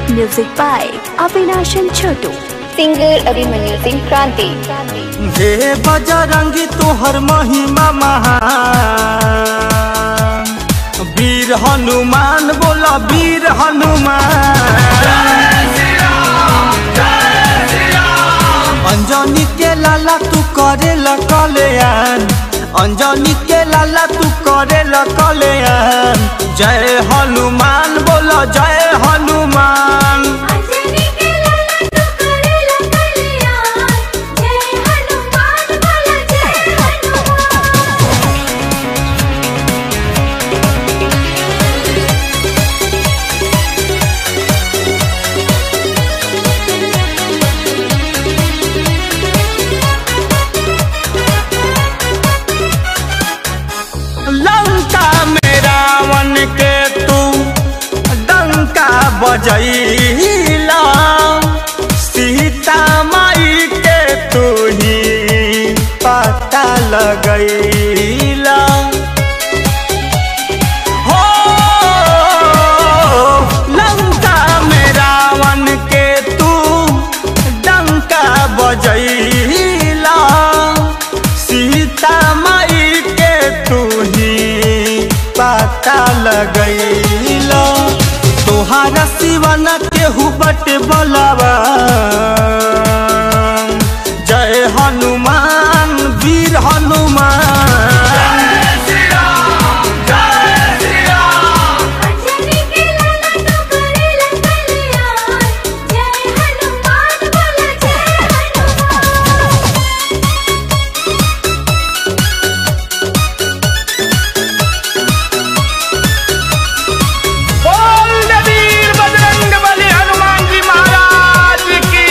Music by Avinash and Chotu. singer Abhimanyu Singh Kranti. हे बजरंगी तोहर महिमा महान वीर हनुमान बोला वीर हनुमान अंजनी के लाला तू करे कल्याण अंजनी के लाला तू करे कल्याण जय हनुमान बोला जय हनुमान लंका में रावण के तू डंका बजैला सीता माई के तू ही पता लगैला हो लंका में रावण के तू डंका बजैला सीता माई के तू ही पता लगैला तोहारा सिवन केहू बट बलवा जय हनुमान वीर हनुमान बोल वीर बजरंग बली हनुमान जी महाराज की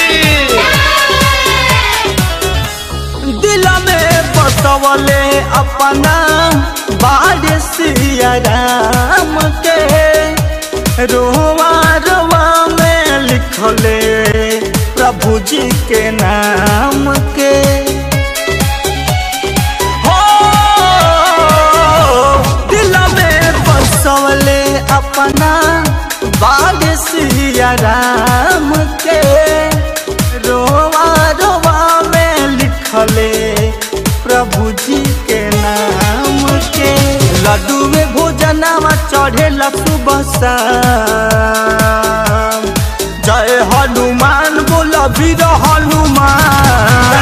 दिल में बसवले अपना बाड़ सिया राम के रोवा रोवा में लिखले प्रभु जी के नाम के हो दिल में बसवले अपना बाग सिया राम के रोवा रोवा में लिखले प्रभु जी के नाम के लड्डू में भोजनवा चढ़े सुबह शाम जय हनुमान बोल वीर हनुमान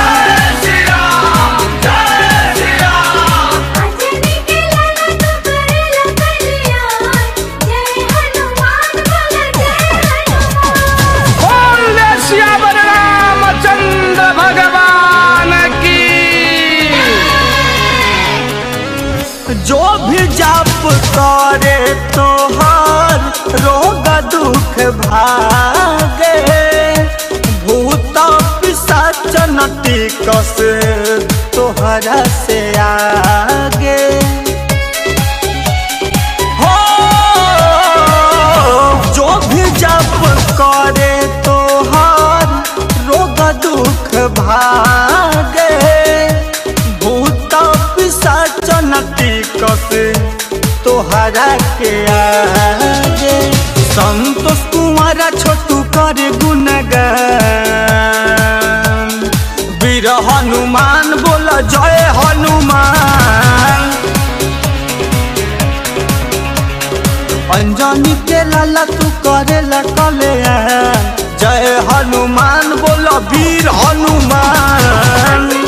बोल श्यावर रामचंद्र भगवान की जो भी जाप करे तोहर रोग दुख भागे भूत पिशाच नटी कस तोहरा से आगे हो जो भी जप करे तोहर रोग दुख भागे भूत पिशाच नटी कस तोहरा के आगे संतोष कुमार छोटू करे गुणगान वीर हनुमान बोल जय हनुमान अंजनी के लाला तू करेला कल्याण जय हनुमान बोल वीर हनुमान